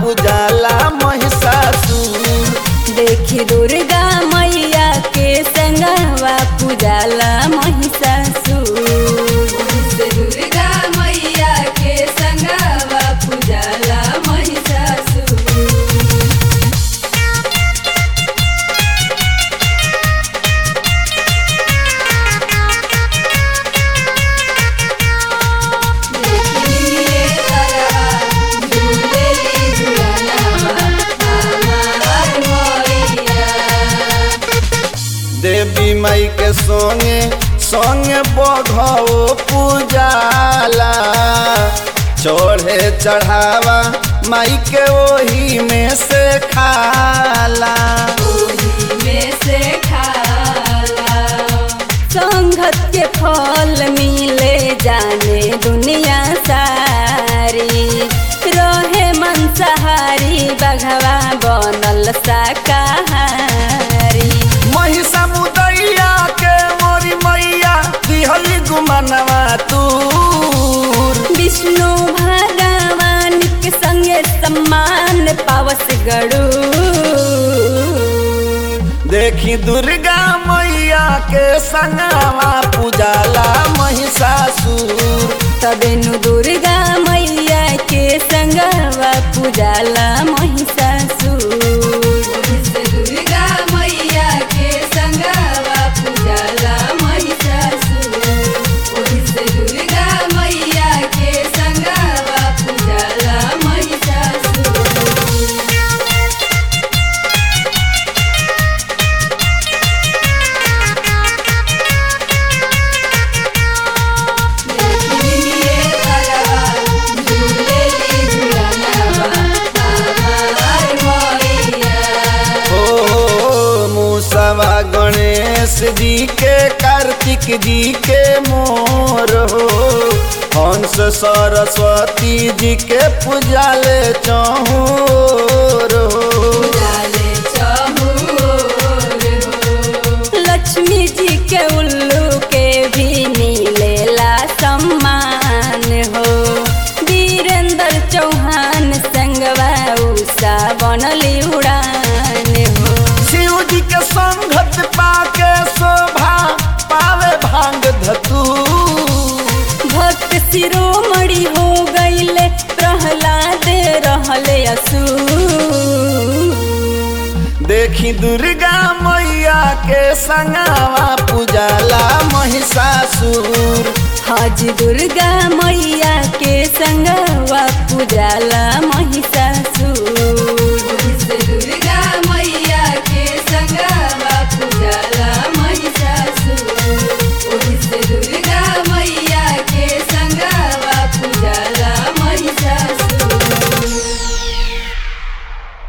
पूजाला महिषासुर देखी दुर्गा मैया के संगवा पूजाला महिषासुर दुर्गा मैया के संगवा पूजाला महिषासुर देखिए तरवा झूलेली झुलनवा हमार मैया देवी माई के संगे संगे बघो पूजाला चढ़े चढ़ावा माई के ओही में से खाला में से खाला संगत के फल मिले जाने दुनिया सारी रहे मंसाहारी बघवा बनल शाकाहारी महिषा मुदैया के मोरी मैया दिहली गुमनवा तूर विष्णु भगवान के संगे सम्मान पावस गड़ू देखी दुर्गा मैया के संगवा पूजाला महिषासुर तबेनु दुर्गा मैया के संगवा पूजाला महिषासुर दुर्गा मैया के संगवा पूजाला महिषासुर दुर्गा मैया के संगवा पूजाला महिषासुर देखिए तरवा झूलेली झुलनवा हमार मैया ओ मूसवा गणेश जी के कार्तिक जी के मोर हो हंस सरस्वती जी के पूजाले चहूर हो डाले चहुर हो। लक्ष्मी जी के उल्लू के भी मिलेला सम्मान हो वीरेंद्र चौहान संगवा उषा बनली उड़ान हो शिव जी के संगत पाके शोभा पावे भांग धतू भक्त शिरोमणि हो गईले प्रहलाद रहले असुर देखी दुर्गा मैया के संगवा पूजाला महिषासुर हज दुर्गा मैया के संगवा पूजाला महिषासुर दुर्गा